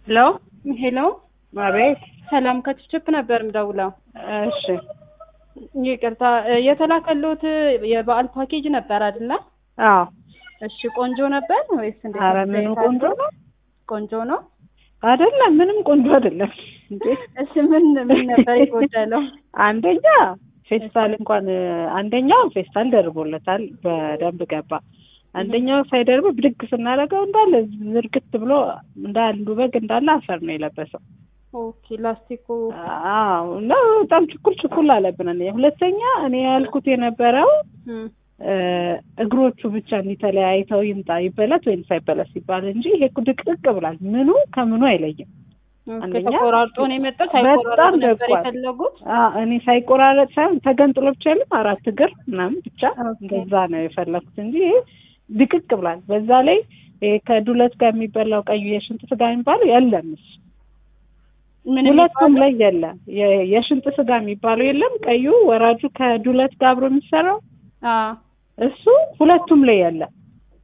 ሄሎ ሄሎ አቤት። ሰላም ከችፕ ነበር ምደውለው። እሺ ይቅርታ የተላከልዎት የበዓል ፓኬጅ ነበር አይደለ? አዎ። እሺ ቆንጆ ነበር ወይስ እንዴት? ኧረ ነበር? ምኑ ቆንጆ ነው ቆንጆ ነው። አይደለም፣ ምንም ቆንጆ አይደለም። እንዴ እሺ ምን ምን ነበር የጎደለው? አንደኛ ፌስታል እንኳን አንደኛው ፌስታል ደርቦለታል፣ በደንብ ገባ። አንደኛው ሳይደርብ ብድግ ስናደርገው እንዳለ ዝርግት ብሎ እንደ አንዱ በግ እንዳለ አፈር ነው የለበሰው። ኦኬ ላስቲኩ አዎ እና በጣም ችኩል ችኩል አለብን። እኔ ሁለተኛ እኔ ያልኩት የነበረው እም፣ እ እግሮቹ ብቻ እንዲህ ተለያይተው ይምጣ ይበለት ወይም ሳይበለት ሲባል እንጂ ይሄ እኮ ድቅቅ ብሏል። ምኑ ከምኑ አይለይም። ኦኬ አንደኛ ተቆራርጦ ነው የመጣው። በጣም ሳይቆራርጥ ነበር ደቋል። የፈለጉት። አ እኔ ሳይቆራረጥ ሳይሆን ተገንጥሎ ብቻ የለም አራት እግር ምናምን ብቻ ኦኬ። እንደዛ ነው የፈለኩት እንጂ ይሄ ድቅቅ ብሏል። በዛ ላይ ይሄ ከዱለት ጋር የሚበላው ቀዩ የሽንጥ ስጋ የሚባለው የለም እሱ ምን ሁለቱም ላይ የለም። የ- የሽንጥ ስጋ የሚባለው የለም። ቀዩ ወራጁ ከዱለት ጋር አብሮ የሚሰራው አ እሱ ሁለቱም ላይ የለም።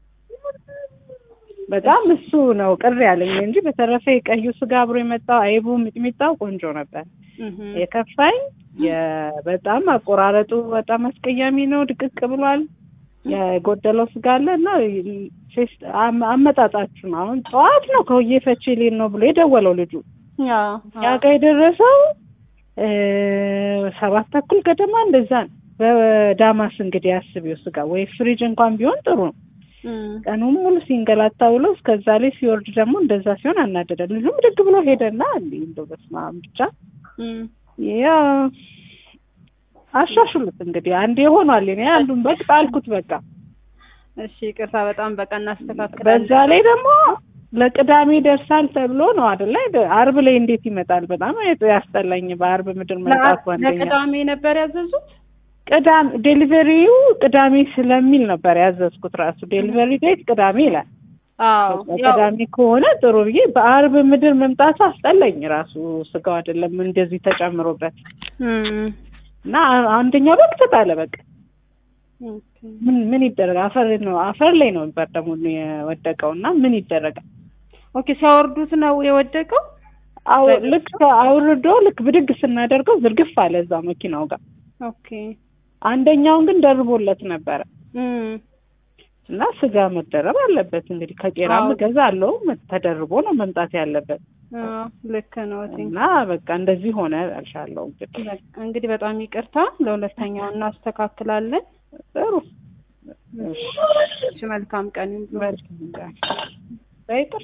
በጣም እሱ ነው ቅር ያለኝ እንጂ በተረፈ የቀዩ ስጋ አብሮ የመጣው አይቡ ሚጥሚጣው ቆንጆ ነበር። እህ የከፋኝ የ- በጣም አቆራረጡ በጣም አስቀያሚ ነው። ድቅቅ ብሏል። የጎደለው ስጋ አለ እና ፌስት አም- አመጣጣችሁ ነው። አሁን ጠዋት ነው ከውዬ ፈቼ ሌል ነው ብሎ የደወለው ልጁ ያ ያ ጋር የደረሰው እ ሰባት ተኩል ገደማ እንደዛ ነው። በዳማስ እንግዲህ አስቢው ስጋ ወይ ፍሪጅ እንኳን ቢሆን ጥሩ ነው። እም ቀኑን ሙሉ ሲንገላታ ብሎ እስከዛ ላይ ሲወርድ ደግሞ እንደዛ ሲሆን አናደደ። ልጁም ድግ ብሎ ሄደና እንዲህ እንደው በስመ አብ ብቻ እም ያ አሻሽሉት እንግዲህ አንዴ ሆኗል። እኔ አንዱን በግ ጣልኩት በቃ። እሺ ይቅርታ፣ በጣም በቃ እናስተካክላለን። በዛ ላይ ደግሞ ለቅዳሜ ደርሳል ተብሎ ነው አይደለ? አርብ ላይ እንዴት ይመጣል? በጣም ያስጠላኝ በአርብ ምድር መምጣቱ አንደኛ ለቅዳሜ ነበር ያዘዙት። ቅዳሜ ዴሊቨሪው ቅዳሜ ስለሚል ነበር ያዘዝኩት። ራሱ ዴሊቨሪ ዴት ቅዳሜ ይላል። አዎ ያው ቅዳሜ ከሆነ ጥሩ ብዬ በአርብ ምድር መምጣቱ አስጠላኝ። ራሱ ስጋው አይደለም እንደዚህ ተጨምሮበት እም እና አንደኛው በግ ተጣለ። በቃ ኦኬ ምን ምን ይደረግ? አፈር ነው አፈር ላይ ነው ነበር ደግሞ የወደቀው እና ምን ይደረጋል? ኦኬ ሲያወርዱት ነው የወደቀው። አው ልክ አውርዶ ልክ ብድግ ስናደርገው ዝርግፍ አለ እዛ መኪናው ጋር። ኦኬ አንደኛውን ግን ደርቦለት ነበረ እም እና ስጋ መደረብ አለበት እንግዲህ ከቄራም አዎ። እገዛለሁ ተደርቦ ነው መምጣት ያለበት አዎ ልክ ነው። እቴ እና በቃ እንደዚህ ሆነ እልሻለሁ። እንግዲህ በቃ እንግዲህ በጣም ይቅርታ፣ ለሁለተኛው እናስተካክላለን። ጥሩ እሺ መልካም ቀን ይሁን። መልካም